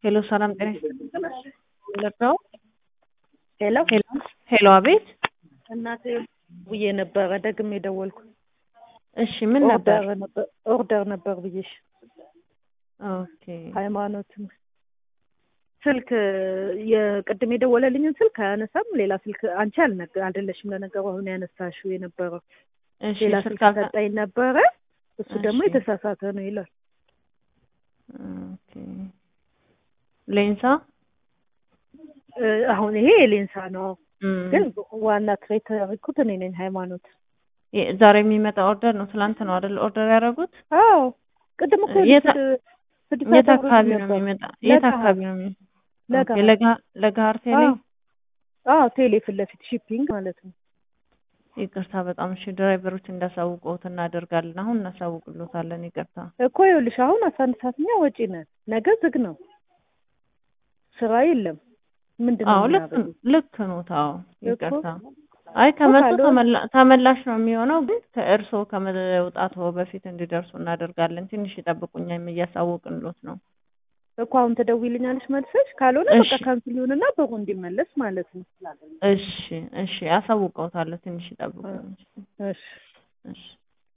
ሄሎ ሰላም ጤና ይስጥልኝ። ሄሎ ሄሎ ሄሎ፣ አቤት። እናቴ ብዬ ነበረ ደግሜ የደወልኩ እሺ ምን ነበር? ኦርደር ነበር ኦርደር ነበር ብዬሽ ኦኬ ሃይማኖትም ስልክ የቅድም የደወለልኝን ስልክ አያነሳም። ሌላ ስልክ አንቺ አልነገ አይደለሽም ለነገሩ አሁን ያነሳሽው የነበረው እሺ ሌላ ስልክ ስልክ አልተ- ሰጠኝ ነበረ። እሱ ደግሞ እሺ። የተሳሳተ ነው ይላል። ኦኬ ሌንሳ እ፣ አሁን ይሄ የሌንሳ ነው፣ እም፣ ግን ዋና ክሬት ያደረኩት እኔ ነኝ ሃይማኖት። የ- ዛሬ የሚመጣ ኦርደር ነው። ትላንት ነው አይደል ኦርደር ያደረጉት? አዎ ቅድም እኮ የት- ስድ- ስድስት የት ሰዓት አካባቢ ነው ነበር። የሚመጣ? የት ለገሃር። አካባቢ ነው የሚ- ለገሃር። ኦኬ፣ ለጋ- ለገሃር ቴሌ። አዎ አዎ፣ ቴሌ ፊት ለፊት ሺፒንግ ማለት ነው። ይቅርታ በጣም እሺ። ድራይቨሮች እንዳሳውቀውት እናደርጋለን። አሁን እናሳውቅሎታለን። ይቅርታ እኮ ይኸውልሽ አሁን አስራ አንድ ሰዓትኛ ወጪ ነን። ነገ ዝግ ነው፣ ስራ የለም። ምንድን ነው አዎ ልክ የምናደርገው? ልክ ነው። ታው እኮ ይቅርታ። አይ ከመጡ ካልሆነ- ተመላ- ተመላሽ ነው የሚሆነው፣ ግን ከእርስዎ ከመውጣቱ በፊት እንዲደርሱ እናደርጋለን። ትንሽ ይጠብቁኛም እያሳወቅንሎት ነው። እኮ አሁን ትደውይልኛለሽ መልሰሽ፣ ካልሆነ በቃ እሺ። ካንስል ይሁንና ብሩ እንዲመለስ ማለት ነው። እሺ እሺ፣ አሳውቀውታለሁ። ትንሽ ይጠብቁኝ። እሺ እሺ